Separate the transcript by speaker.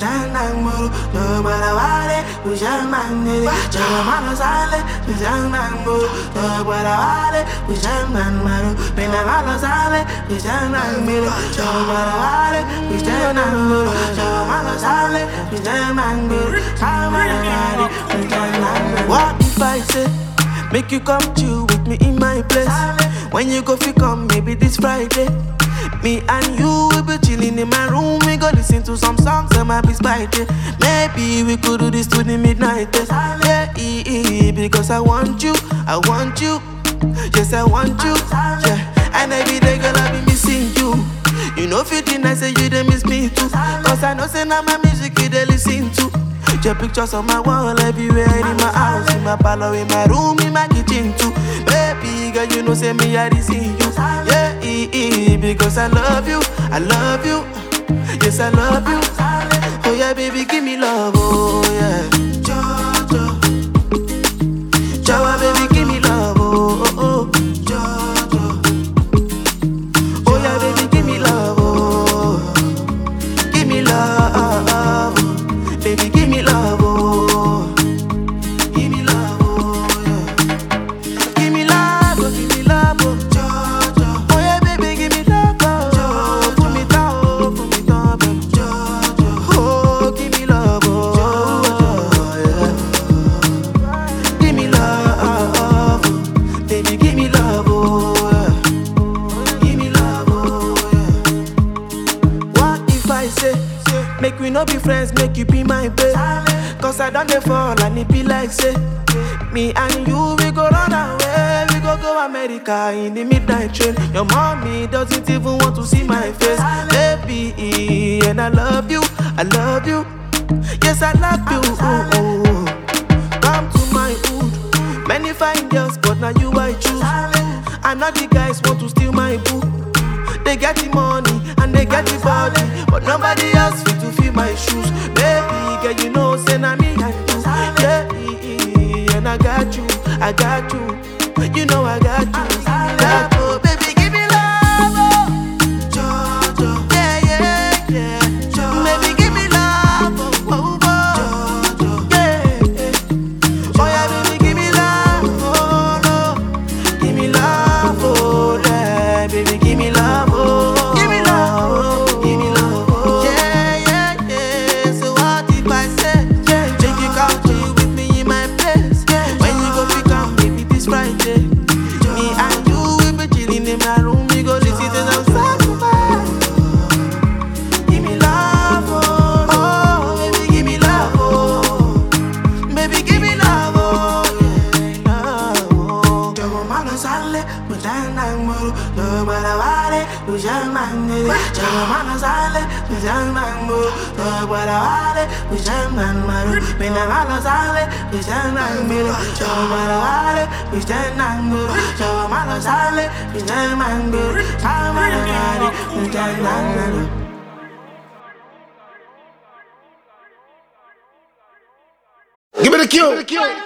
Speaker 1: Mutana muru, no barawale, Ujaman, Jamana sale, Ujaman muru, no barawale, Ujaman maru, Penamala sale, Ujaman muru, no barawale, Ujaman muru, Jamana sale, Ujaman muru, Jamana Ujaman What if I say, make you come chill with me in my place? When you go fi come, maybe this Friday. Me and you will be chilling in my room. We go listen to some songs that might be spicy. Maybe we could do this to the midnight test. Yeah, eh, eh, because I want you, I want you. Yes, I want you. Yeah, and every day, girl, I be missing you. You know, 15, I say you they miss me too. Cause I know, say now my music you they listen to. Your pictures on my wall everywhere in my house, in my parlor, in my room, in my kitchen too. Baby girl, you know say me I dey see you. Yeah, eh, eh, because I love you, I love you. Yes, I love you. Oh yeah, baby, give me love, oh yeah. Jojo, Jawa, baby, give me love, oh oh oh. Jojo, oh yeah, baby, give me love, oh. Give me love, baby, give me love, oh. Give me love, oh, yeah. Give me love, oh, give me love, oh. Jojo. Oh, yeah, baby, give me love, oh. Put me down, oh, put me down, baby. Jojo. Oh, give me love, oh, yeah. Give me love, baby, give me love, oh, yeah. Give me love, oh, yeah. What if I say, make we no be friends, make you be my babe? Cause I done dey fall and it be like say, me and you we go run away, we go go America in the midnight train. Your mommy doesn't even want to see my face, baby, and I love you, I love you, yes I love you. Ooh, ooh. Come to my hood, many fine girls, but now you I choose. And now the guys want to steal my boo. They get the money and they get the body, but nobody else fit to fill my shoes. Baby, girl, you know, say na me and you. Yeah, and I got you, I got you. You know I got you. Got you. Baby, give me love, oh. Jojo. Yeah, yeah, yeah. Baby, give me love, oh, oh, oh. Yeah, yeah. Oh yeah, baby, give me love, oh no. Give me love, oh yeah, baby, give me love, oh. Give me love, oh. Give me love, oh. Yeah, yeah, yeah. So what if I say, yeah, take you come chill with me in my place? When you go pick up, maybe this Friday. Me and you will be chilling in my room. We go listen to some sacrifice. Give me love, oh, oh, baby, give me love, oh. Baby, give me love, oh, yeah, love, oh. Jogo malo sale, mutana muru, do barawale, ujamane. Jogo malo sale, ujamane muru, do barawale, ujamane maru. Pena malo sale, ujamane muru, jogo barawale, ujamane muru. Jogo malo sale, ujamane muru, samana gari, ujamane muru.
Speaker 2: Give me the cue.